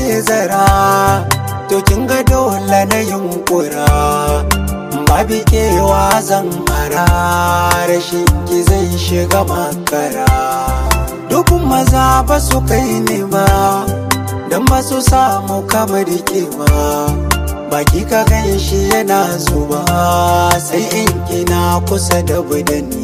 zara to kin ga dole na yunkura babu kewa zan hara rashin ki zai shiga makara dukun maza ba su kai ne ba don ba su samu kamar ba baki ka gan shi yana zuba sai in kina kusa da budani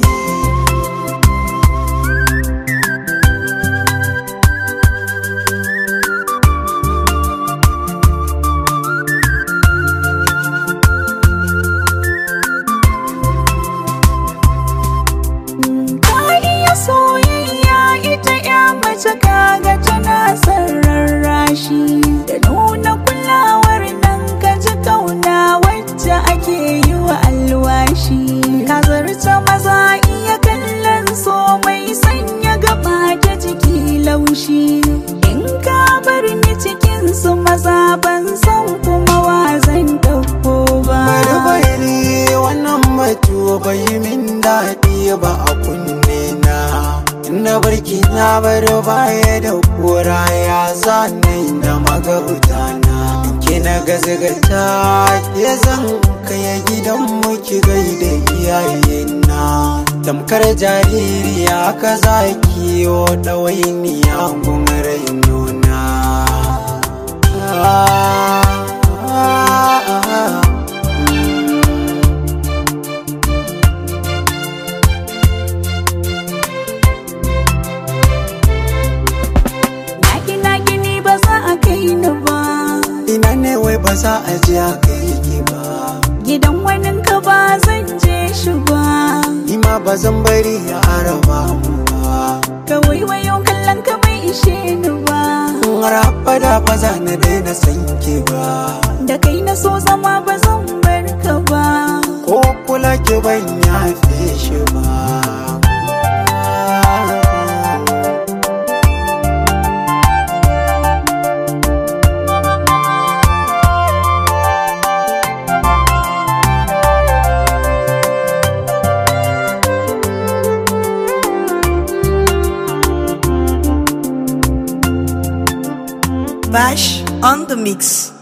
Ka iya soyayya ita ya mace kaga tana son rarrashi da nuna kulawar nan ka ji kauna wacce ake yi wa alwashi ka zarta maza iya kallon so mai sanya gaba ta jiki laushi in ka bar ni cikin su maza ban san kuma wa zan dauko ba bari bari wannan batu bai min daɗi ba a kunne na na barki na bar baya da kura ya zane da magauta na ki na gazgata ke zan kai gidan mu ki gaida iyayena tamkar jaririya ka zaki yo ɗawainiya gun rainona ah, ah, ah. Naki naki ni ba za a kai ni ba ina ne wai ba za a je a kai ki ba Gidan wani ka ba zan je shi ba ni ma ba zan bari a araba mu ba Ka waiwayo kallon ka bai ishe ni ba in har abada ba za na daina san ki ba Da kai na so zama ba zan bar ka ba ko kula ki ban yafe shi ba Bash on the mix.